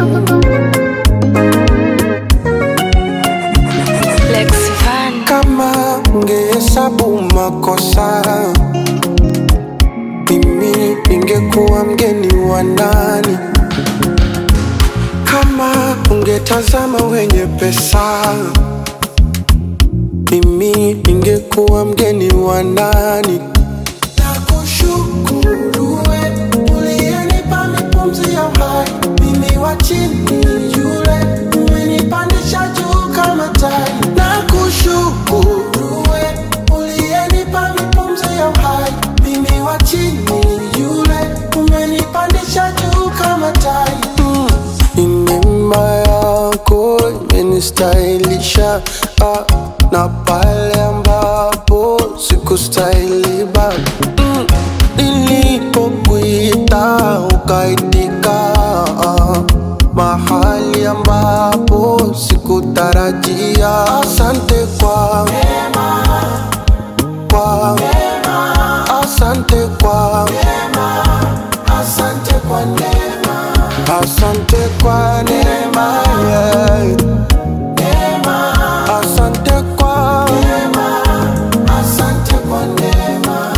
Lex Van. Kama ungehesabu makosa, mimi ningekuwa mgeni wa nani? Kama ungetazama wenye pesa, mimi ningekuwa mgeni wa nani? Nakushukuru we uliyenipa mipumzi ya uhai, mimi wa chini yule umenipandisha juu kama tai. Nakushukuru we uliyenipa mipumzi ya uhai, mimi wa chini yule umenipandisha juu kama tai. Mm. Ni neema yako imenistahilisha ah, na pale ambapo sikustahili baba mm. Nilipokuita ukaitika ah, mahali ambapo sikutarajia. Asante kwa kwa asante kwa asante kwa neema asante kwa neema yeah. asante kwa asante kwa neema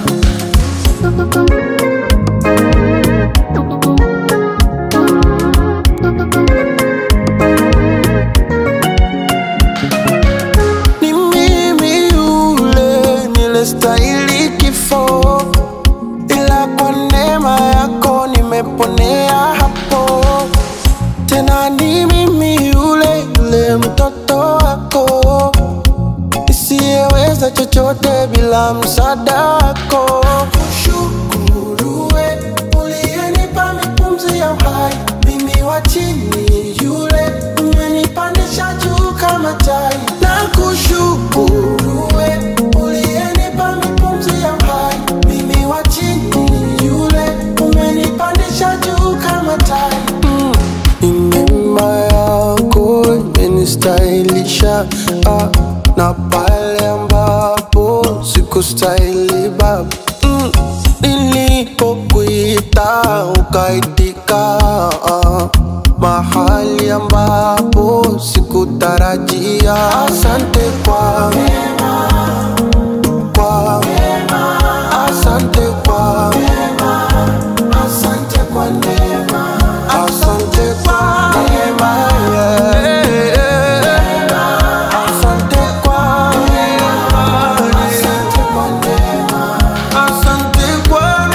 ni mimi yule nilestahili kifo, ila kwa neema yako nimeponea hapo. Tena ni mimi yule yule mtoto wako nisiyeweza chochote bila msaada wako. Kushukuru we uliyenipa mipumzi ya uhai, mimi wa chini yule umenipandisha juu kama tai. Na kushukuru we uliyenipa mipumzi ya uhai, mimi wa chini yule umenipandisha juu kama tai. Mm. Ni neema yako imenistahilisha ah, na pale ambapo sikustahili baba mm. Nilipokuita ukaitika ah, mahali ambapo sikutarajia. Asante kwa kwa asante kwa asante kwa neema asante kwa neema yeah. asante kwa asante kwa neema asante kwa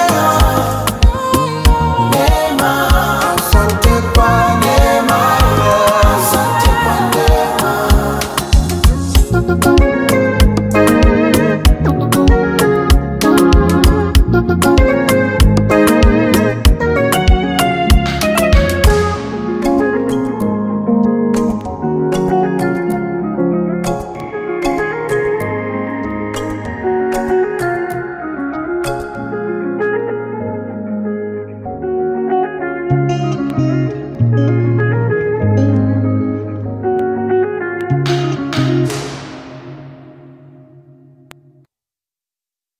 neema asante kwa neema yeah. asante kwa neema